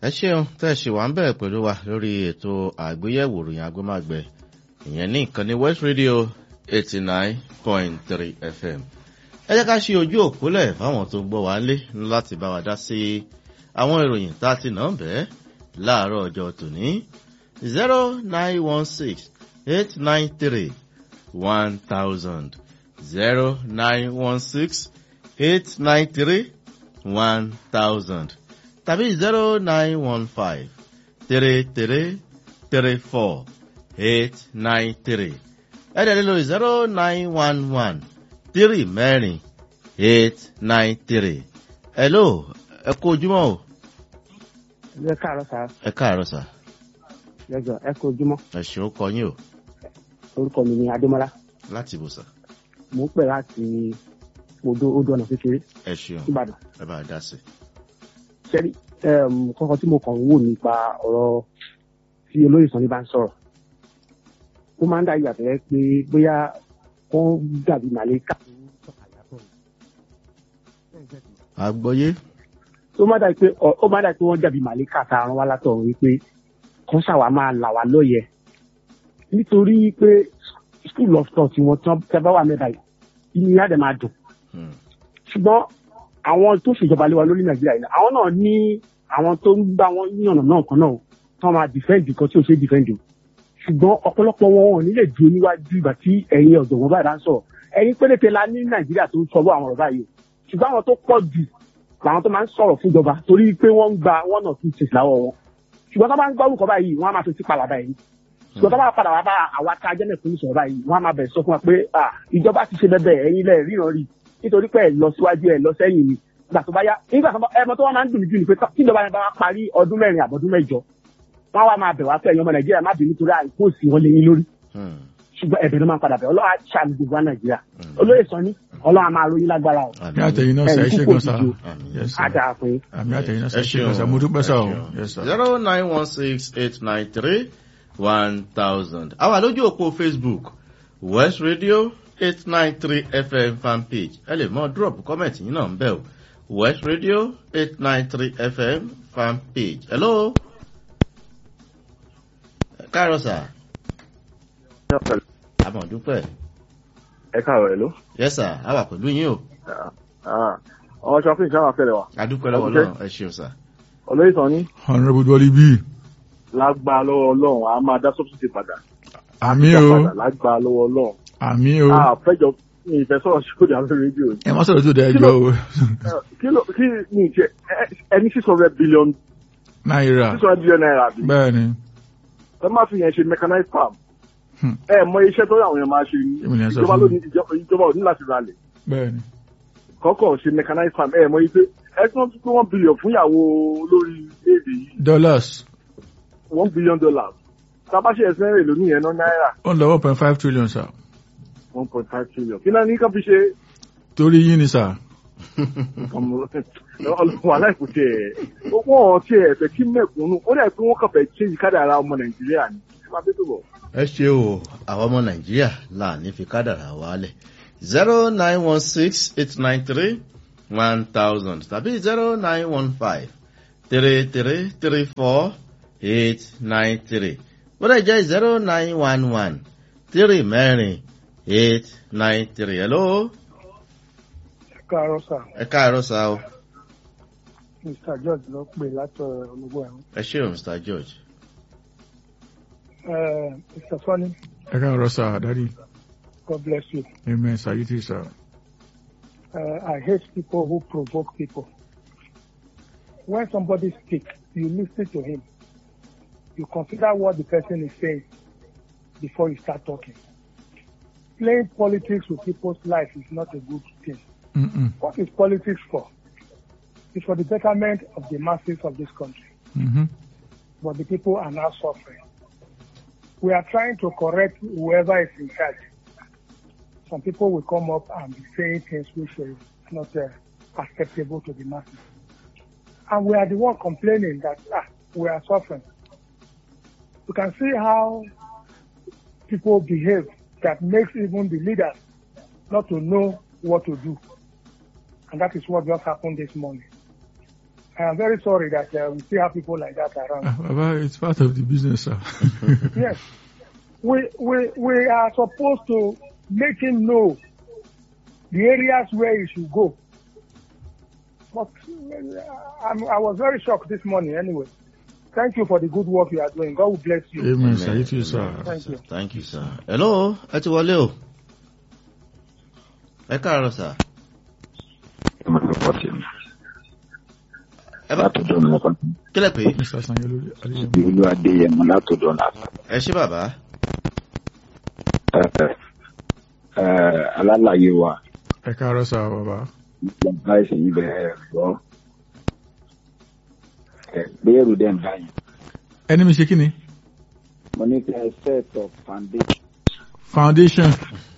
ẹ ṣeun tẹ́ ẹ ṣì wà ń bẹ̀ pẹ̀lú wa lórí ètò àgbéyẹ̀wò ìròyìn agbémágbẹ ìyẹn ní ìkànnì west radio eighty nine point three fm ẹ jẹ́ ká ṣe ojú òpólẹ̀ fáwọn tó ń gbọ́ wá lé láti bá wa dá sí àwọn ìròyìn tá a ti nà ń bẹ́ẹ̀ láàárọ̀ ọjọ́ tòní zero nine one six eight nine three one thousand zero nine one six eight nine three one thousand tàbí zero nine one five three three three four eight nine three ẹ̀dẹ̀ lílo zero nine one one three mẹ́rin eight nine three. hello ẹ kú ojúmọ́ o. ẹ káàárọ̀ sá ẹ káàárọ̀ sà. lẹjọ ẹ kú ojúmọ́ ẹ ṣeun kọ yín o orúkọ mi ni adémọlá láti ibùsọ̀. mò ń pè láti odò odò ọ̀nà kékeré ẹ ṣeun ìbàdàn ẹ bá a dá sí. sẹ́rí kọ́kọ́ tí mo kàn ń wò nípa ọ̀rọ̀ tí olóyè sanni bá ń sọ̀rọ̀ ó máa ń dá ìyàtọ̀ yẹ pé bóyá wọ́n dàbí màlẹ́kà àgbọ̀yé. ó máa dà pé ó máa dà pé wọ́n dàbí màlẹ́kà tá a rán wá látọ̀run wípé kán ṣàwá máa là wá lóye nítorí pé school of thought wọn tí wọ́n tẹ́ bá wà mẹ́ta yìí inú yá dẹ̀ máa dùn ṣùgbọ́n àwọn tó ṣèjọba lé wa lórí nàìjíríà yìí àwọn náà ní àwọn tó ń gbá wọn ní ọ̀nà náà kan náà tó máa defend kan tí ò ṣe defend o ṣùgbọ́n ọ̀pọ̀lọpọ̀ wọn ò ní lè dúró níwájú ìgbà tí ẹ̀yin ọ̀jọ̀gbọ́n báyìí bá ń sọ̀rọ̀ ẹ̀yin péréte la ní nàìjíríà tó ń sọ àwọn ọ̀rọ̀ báyìí o ṣùgbọ́n àwọn tó pọ̀ jù làwọn tó máa ń sọ̀rọ̀ fúnjọba torí pé wọ́n ń gba one or two things láwọ̀ wọn ṣùgbọ́n tó bá ń gbọ́ orúkọ báyìí wọ́n á máa fi sí palaba yìí ṣùgbọ́n tó bá padà wá bá àwa tá a jẹ́ mẹ́fún ní sọ̀rọ̀ báyìí wọ́n á máa bẹ̀rẹ̀ sọ fún wa pé ìjọba ti ṣe bẹ́ẹ̀ ẹ̀yin lẹ̀ ríran rí nítorí pé ẹ̀ lọ síwájú ẹ̀ lọ sẹ́yìn ni ìgbà tó bá yá nígbà tó ẹmọ tó wá máa ń dùn mí jù ni pé kí ìjọba yẹn bá wá parí ọdún mẹ́rin àbọ̀dún mẹ́jọ wọ́n wá máa bẹ̀ wá pé ẹ̀yin ọmọ nàìjíríà má bínú torí àìkú òsì wọn lé yín lórí ṣùgbọ́n ẹ̀bẹ̀ ló máa ń padà bẹ̀ ọlọ́wà ṣàmì gbogbo wa nàìjíríà olóyè sọ ní ọlọ́wà máa ròyìn lágbára o àmì àtẹ̀yìn náà sà ẹ ṣe gan sa Yes, sir. àdá fún yín. àmì àtẹ̀yìn náà sà ẹ ṣe gan sa mo dúpẹ́ sà o Yes, sir. zero nine one six eight nine three one thousand. àwa lójú òpó facebook west radio eight nine three fm fan page ẹ lè mọ drop comment yín náà ń bẹ̀ o west radio eight nine three fm fan page. hello. ẹ káàárọ̀ sà. àmọ̀ dúpẹ́. ẹ káàárọ̀ ẹ̀ ló. yes sir a wà pẹ̀lú yín o. ọmọ ṣọ́fìn sábà fẹ́rẹ̀ wa. adúpẹ́ lọ́wọ́ Adúpẹ́. náà ẹ ṣeun sà. olóyè sàn ní honourable dolly b lágbá lọ́wọ́ ọlọ́run a máa dá subsidy padà. àmì Dá o padà lágbá lọ́wọ́ ọlọ́run. àmì o a fẹ́jọ ní ìfẹ́ sọ̀rọ̀ sódì àwọn rédíò. ẹ má sọ̀rọ̀ tó dẹ̀ Kí ẹjọ́ ló- o kí ló kí ni ìjẹ ẹ- ẹni six hundred billion náírà six hundred billion naira bí. bẹ́ẹ̀ ni ẹ má fi yẹn ṣe mechanized farm. Hmm. ẹ mọ iṣẹ́ tó àwọn èèyàn máa ṣe ní Èmi ni ẹ sọ ìjọba fún ló mi. ní ìjọba ìjọba ò ní láti ralẹ̀. bẹ́ẹ̀ ni kọ́kọ́ ṣe mechanized farm ẹ mọ ife ẹ tí wọ́n tún pé one billion fún ìyàwó olórí èdè yìí dollars one billion dollars. tábàṣe ẹ̀sìn rẹ̀ lónìí yẹn ná náírà ó ń lọ one point five trillion sir one point five trillion. kí náà ní ká fi ṣe torí yín ni sir ọlọ́run aláìkú tiẹ̀ wọ́n ti ẹ̀ fẹ́ kí mẹ̀kúnnù ó dẹ̀ pé wọ́n kàn fẹ́ change kádàrá ọmọ nàìjíríà ni ẹ máa bẹ́ẹ̀ tó bọ̀. ẹ ṣe o àwọn ọmọ nàìjíríà là ní fi kádàrà wálẹ̀ zero nine one six eight nine three one thousand tàbí zero nine one five three three three four eight nine three bọ́dọ̀ jẹ́ zero nine one one three mẹ́rin eight nine three hello káàárọ̀ sà ẹ káàárọ̀ sá o mr george ló pè látọ̀ ológun ẹ̀rọ. ẹ ṣe o mr george mr sani ẹ káàárọ̀ sir daddy god bless you. amen sir you too sir uh, I hate people who provoke people. When somebody speaks, you listen to him. You consider what the person is saying before you start talking. Playing politics with people's life is not a good thing. Mm-mm. What is politics for? It's for the betterment of the masses of this country. Mm-hmm. But the people are now suffering. We are trying to correct whoever is in charge. Some people will come up and be saying things which is not uh, acceptable to the masses. And we are the one complaining that ah, we are suffering. You can see how people behave that makes even the leaders not to know what to do. And that is what just happened this morning. I am very sorry that uh, we still have people like that around. Ah, Baba, it's part of the business, sir. yes, we, we, we are supposed to make him know the areas where he should go. But uh, I'm, I was very shocked this morning anyway. Thank you for the good work you are doing. God will bless you. Amen, sir. You too, sir. Thank you. Thank you, sir. Hello, ẹ ti wọlé o. Ẹ káàárọ̀ sà. Ẹ bá látọ̀dọ̀ ní ọkọ̀ kílẹ̀ pé Mr. Sanyolu Adeyemo. ìlú adéyẹmọ látọ̀dọ̀ náà ẹ ṣé bàbá. alálàyé wa Ẹ káàárọ̀ sir, bàbá. nípa ẹsẹ̀ yìí bẹ̀rẹ̀ gbọ́ gbéyẹ̀rù dẹ̀ ń báyìí Ẹni mi ṣe kí ni? mo ní kí ẹ set of foundation Foundation.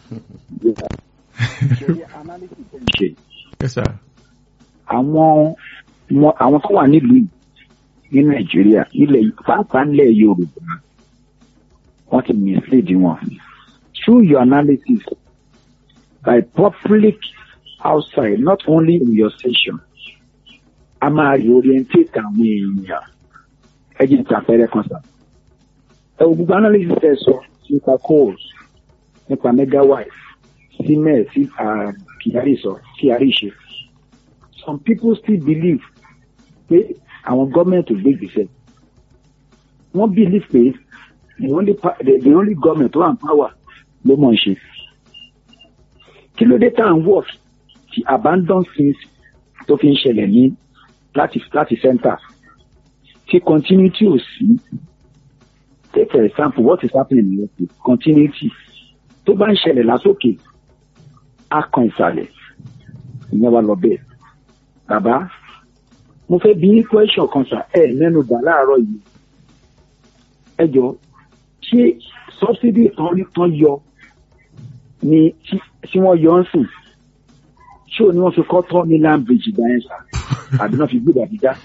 ṣe analysis ẹ̀ ń ṣe Yes, sir. àwọn wọn àwọn tó wà nílùú yìí ní nàìjíríà ilẹ̀ pàápàá nílẹ̀ yorùbá wọ́n ti mislead wọn through your analysis by public outside not only in your station a máa reorientate àwọn èèyàn ẹ jẹ́ ìtàpẹ́rẹ́ kan sá ẹ wo gbogbo analysis ẹ sọ nípa coals nípa megawatt cement sí kyari sọ kyari ṣe some people still believe pé àwọn gọ́ọ̀mẹ̀ntì ò gbé ìgbésẹ̀ wọ́n believe pé the only pa- the, the only government tó wà ní power ló mọ̀ ń ṣe kí ló dé tá à ń work ti abandon things tó fi ń ṣẹlẹ̀ ní láti láti center tí continuity ò sí take for example what is happening in Europe continuity tó bá ń ṣẹlẹ̀ lásòkè á kan ìsàlẹ̀ ìyẹn wà lọ bẹ́ẹ̀ bàbá mo fẹ́ bí yín question kan sà ẹ mẹ́nu bà láàárọ̀ yìí ẹ jọ ṣé subsidy tán ní tán yọ ni tí tí wọ́n yọ ń sìn ṣé ò ní wọ́n fi kọ́ tọ́ ní land bridge ìgbà yẹn sà àbí wọ́n fi gbé dàbí dá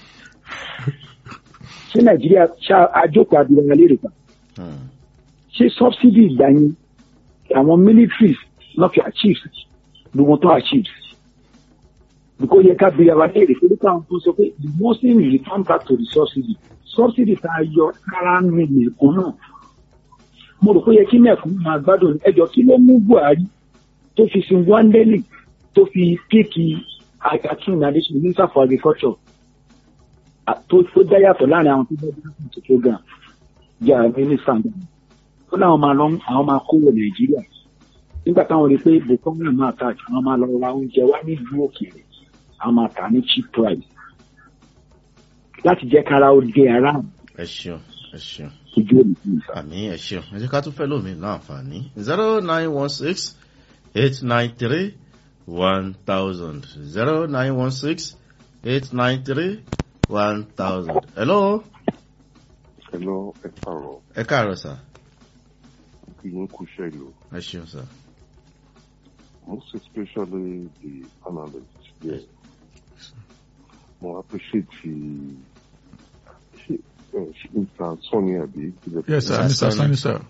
ṣé nàìjíríà ṣá àjókòó abirùn lérè pa Hmm. ṣé subsidy ìgbà yẹn àwọn militaries náà fi achieve gbogbo tó achieve because yẹ ká bí ara léèrè pé nípa àwọn tó sọ pé the muslim return back to the subsidy subsidy tá a yọ kára ní mẹ̀kún náà mo rò pé yẹ kí mẹ̀kún máa gbádùn ẹjọ́ kí ló mú buhari tó fi sin wandeli tó fi píìkì akin addition minister for agriculture à- tó tó dá yàtọ̀ láàrin àwọn tó bá dá sí ètò program jẹ́ àwọn minister náà ó láwọn máa lọ àwọn máa kówó nàìjíríà nígbà táwọn rí i pé bukola máa ta àjò àwọn máa lọ ra oúnjẹ wá nílùú òkèèrè àwọn máa tà ní cheap price láti jẹ́ kára ó dé ara ẹ ṣeun ẹ ṣeun ojú òní fún ìfà. àmì ẹ ṣeun ẹ jẹ́ ká tún fẹ́ lómi láǹfààní zero nine one six eight nine three one thousand zero nine one six eight nine three one thousand. hello Hello, ẹ káàárọ̀, ẹ káàárọ̀ sà kí yín kú iṣẹ́ ìlú. ẹ ṣeun sà. Most especially the analysts there. Mo appreciate the ṣe ẹ ṣe Mr. Sonny àbí ìbílẹ̀ Yes, sir. Mr. Mr. Sani. Sani, sir.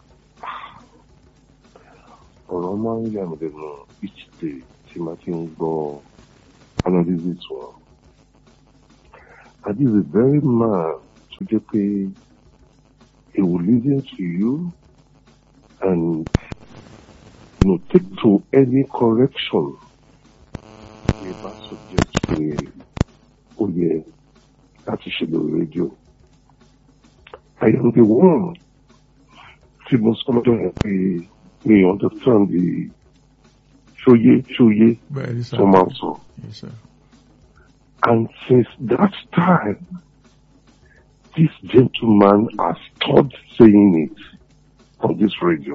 ọ̀rọ̀ máa ń yà mí lẹ́nu each day tí màá ti ń gbọ́ analysis wọn. And this is a very man tó jẹ́ pé he will listen to you and you know, take to any correction ní bá suggest pé ó yẹ láti ṣe lórí rédíò. I am the one tí mo sọ lọ́dọ̀ yẹn pé mi understand the ṣóyé ṣóyé Bẹ́ẹ̀ ni, sir. tó máa ń sọ. Yes, sir. And since that time, this gentleman has stopped saying it on this radio.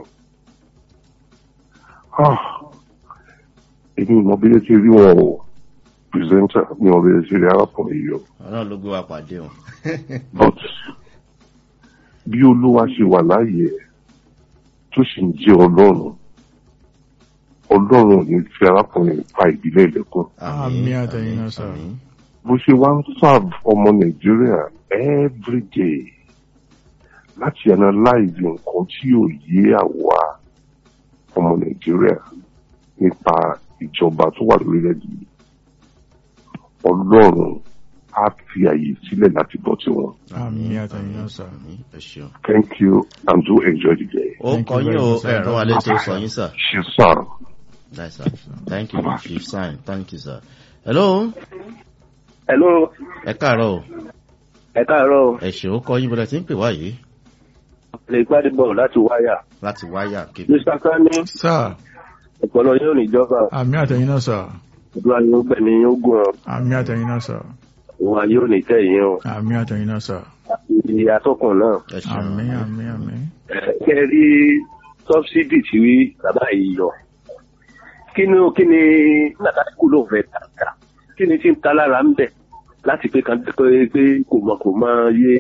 Ah, èmi mọ bí ẹ ti rí wọn o, presenter mi ò lè ṣe rí arákùnrin yìí o. ọlọ́run ló gbé wa pàdé o. But bí olúwa ṣe wà láàyè ẹ̀, tó sì ń jẹ́ ọlọ́run, ọlọ́run ò ní fi arákùnrin pa ìdílé ìlẹ́kùn. Àmì àtẹ̀yìn náà, sir. àmín. bó ṣe wá ń serve ọmọ nàìjíríà everyday láti analyze nǹkan tí ò yé àwa ọmọ nàìjíríà nípa ìjọba tó wà lórílẹ̀‐èdè yìí ọlọ́run á fi àyè sílẹ̀ láti bọ́ sí wọn. Àmì àtẹ̀yìn náà sà. àmì ẹ ṣeun. thank you and do enjoy the day. ó Thank kọ you yín very o much, sir. ẹ̀rọ alẹ́ tó sọ yín sà. ṣe sàn. Nice, sir. Thank you, Chief Sign. Thank you, sir. Hello. Hello, Ẹ káàárọ̀ o. ẹ káàárọ̀ Ẹ ṣe ó kọ yín bọ́lá tí ń pè wá yìí lè gbádé bọ̀ láti wáyà. láti wáyà kébì. Mr. Kani, Sà. ọ̀pọ̀lọ yóò níjọba, Àmì àtẹ̀yìn náà sà. ìdúrà yóò gbẹ̀mí yóò gùn ọ́, Àmì àtẹ̀yìn náà sà. òun àyè ò ní tẹ̀yìn ọ́. Àmì àtẹ̀yìn náà sà. Ìyè atọ́kùn náà. Ẹ ṣeun. Àmì àmì àmì. Kẹ́ ẹ rí sọ́bsidì tí bàbá yìí yọ. Kí ni kí ni Nàtàkù ló fẹ́ tàkà? Kí ni tí ń ta lára ń bẹ̀? Láti pé kan pé pé kò mọ kò mọ yé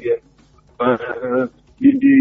dídí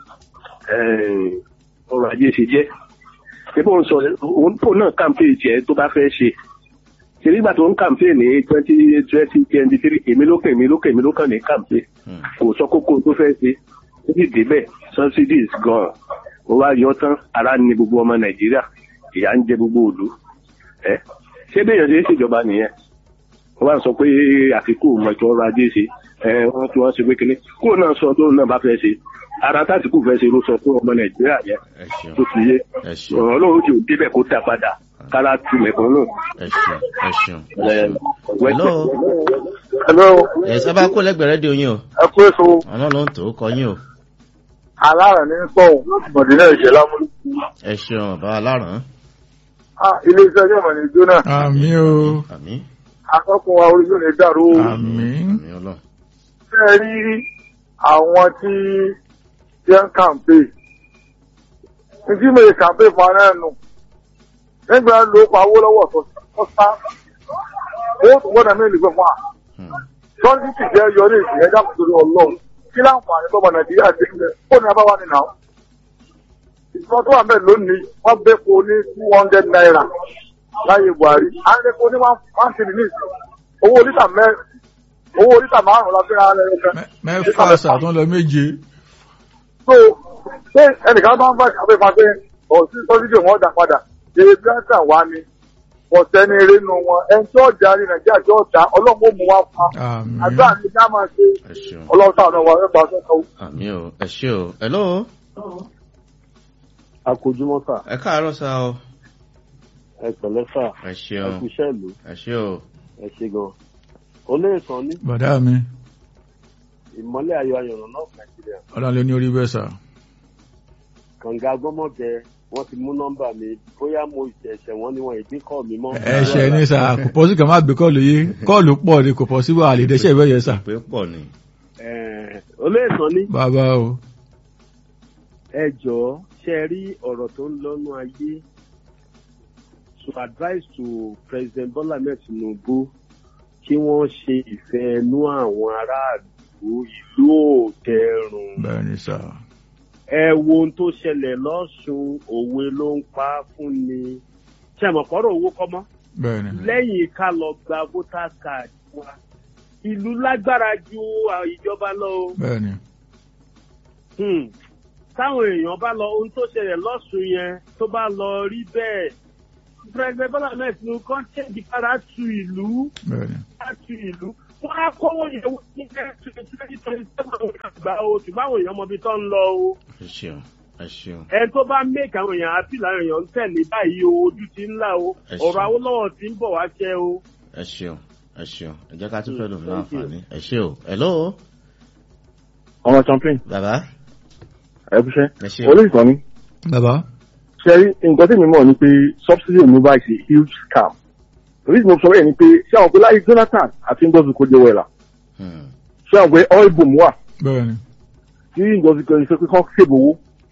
ọrọ̀ ajé ṣe jẹ́. Ṣé bó ń sọ òun tó náà kàmpé tiẹ̀ tó bá fẹ́ ṣe? Ṣé nígbà tó ń kàmpé ní twenty twenty twenty three èmi lókè èmi lókè èmi lókàn ní kàmpé Hmm. kò sọ kókó tó fẹ́ ṣe ó sì débẹ̀ subsidies gan ó wá yọ tán ara ní gbogbo ọmọ nàìjíríà ìyà ń jẹ gbogbo òlu ẹ ṣé béèyàn ṣe é ṣèjọba nìyẹn wọ́n wá sọ pé àfikún mọ̀tò ọrọ̀ ajé ṣe ẹ wọ́n tí wọ́n ṣe pé kíní kúrò náà sọ tó náà bá fẹ́ ṣe ara tásìkò fẹ́ ṣe ló sọ fún ọmọ nàìjíríà yẹn Ẹ ṣeun. tó fi yé Ẹ ṣeun. ọ̀rọ̀ lóhùn tí ò débẹ̀ kó dá padà kára tu mẹ̀kọ́ náà. Ẹ ṣeun. Ẹ ṣeun. ẹ, Hello. hello Ẹ sábà kó lẹ́gbẹ̀ẹ́ rédíò yín o. ẹ kú èso Àwọn ló ń tò ó kọ yín o. alárẹ̀ ní sọ̀hún mọ̀dínà ìṣẹ̀ lámúlò. Ẹ ṣeun bàbá aláràn. ilé iṣẹ́ yóò mọ̀ ní jóná Àmì o. Àmì. akọ́kùn wa orí yóò ní dàrú o. Àmì. Àmì ọlọ́run. ṣe rí àwọn tí jẹ́ ń kàǹpé ìdí mi kàǹpé fún ara ẹnu nígbà ló pa owó lọ́wọ́ tó tó sá owó tó gbọ́dọ̀ mí lè fún wa Hmm. tọ́jú ti jẹ́ yọ ní ìsìn ẹ̀dá kòtò ní ọlọ́run kí láǹfààní tọ́mọ nàìjíríà ti ń bẹ kó ní abáwá nínú àwọn. ìṣúná tó wà ń bẹ̀ lónìí wọ́n bẹ́ po ní two hundred naira láyé buhari à ń lè po ní one three ní ìsìn owó lítà mẹ́rin owó lítà márùn-ún la fi ra ẹ̀ ẹ̀ Mẹ́- Mẹ́fà sà tó ń lọ méje. so ṣé ẹnìkan bá ń bá ìkàwé máa fẹ́ ọ̀sìn sọ́sídìí wọn dà padà èyí bí wọ́n tàn wá ni ọ̀sẹ̀ ní eré nu wọn ẹni tí ọjà ní nàìjíríà tí ọjà ọlọ́run ó mú wa fa Àmì. àdúrà ní ká máa ṣe Ẹ ṣeun. ọlọ́run táwọn ọmọ ẹgbàá sọ́kọ̀ Àmì o. Ẹ ṣe o. Hello. akójúmọ́ sà Ẹ káàárọ̀ sá o. ẹ pẹ̀lẹ́ sà Ẹ ẹ ṣeun. kú iṣẹ́ ìlú Ẹ ṣe o. ẹ ṣe gan. olóòsàn ní Bọ̀dá mi. ìmọ́lẹ̀ ayọ̀ ayọ̀ràn náà nàìjíríà Ọlọ́run ló ní orí bẹ́ẹ̀ sà. kànga gbọ́mọ̀jẹ wọ́n ti mú nọ́mbà mi bóyá mo ìṣẹ̀ṣẹ̀ wọn ni wọn ìdí kọ́ mi mọ́. Ẹ̀ṣẹ̀ ní sà. Kò pọ̀ sí kàn má gbé kọ́ọ̀lù yìí. Kọ́ọ̀lù pọ̀ ni kò pọ̀ sí wà lè dẹ́ṣẹ̀ ìbẹ́ yẹn sà. Pé pọ̀ ni. Ẹ̀ẹ̀, olóòsàn ní Bàbá o. ẹ jọ̀ọ́ ṣe rí ọ̀rọ̀ tó ń lọ́nu ayé to advise to president bola ahmed tinubu kí wọ́n ṣe ìfẹ́ ẹnu àwọn aráàlú ìlú òtẹ̀rùn. Bẹ́ẹ̀ ni sà. ẹ wo ohun tó ṣẹlẹ̀ lọ́sùn òwe ló ń pa á fún ni ṣe àmọ̀pọ̀rọ̀ owó kọ́ mọ́ Bẹ́ẹ̀ ni. lẹ́yìn ká lọ gba voter card wa ìlú lágbára ju àwọn ìjọba lọ o Bẹ́ẹ̀ ni. Hmm. táwọn èèyàn bá lọ ohun tó ṣẹlẹ̀ lọ́sùn yẹn tó bá lọ rí bẹ́ẹ̀ president bola ahmed tinubu kan ṣèjì kára tu ìlú Bẹ́ẹ̀ ni. kára tu ìlú wọn á kówó yẹn wọ ní twenty twenty seven gbà o ṣùgbọ́n àwọn èèyàn mọbi tó ń lọ o Ẹ ṣeun. Ẹ ṣeun. ẹni tó bá make àwọn èèyàn àti làwọn èèyàn ń tẹ̀lé báyìí o ojú ti ń là o Ẹ ṣeun. ọ̀rọ̀ awólọ́wọ̀ ti ń bọ̀ wá ṣẹ́ o. Ẹ ṣeun. Ẹ ṣeun. Ẹ jẹ́ ká tún fẹ́ lòmí Thank you. láǹfààní. Ẹ ṣe o. Hello. ọmọ champion Bàbá. ẹ kú iṣẹ́ Ẹ ṣe o. olóòsàn ni Bàbá. ṣe rí nǹkan tí mi mọ̀ ni pé subsidy removal is a huge scam reason mo sọ bẹ́ẹ̀ ni pé ṣé àwọn pé láyé jonathan àti ngozi kò jẹ́ wẹ̀là Hmm. ṣé àwọn pé oil boom wà Bẹ́ẹ̀ ni. tí ngozi kò ṣe pé kán ṣèbò owó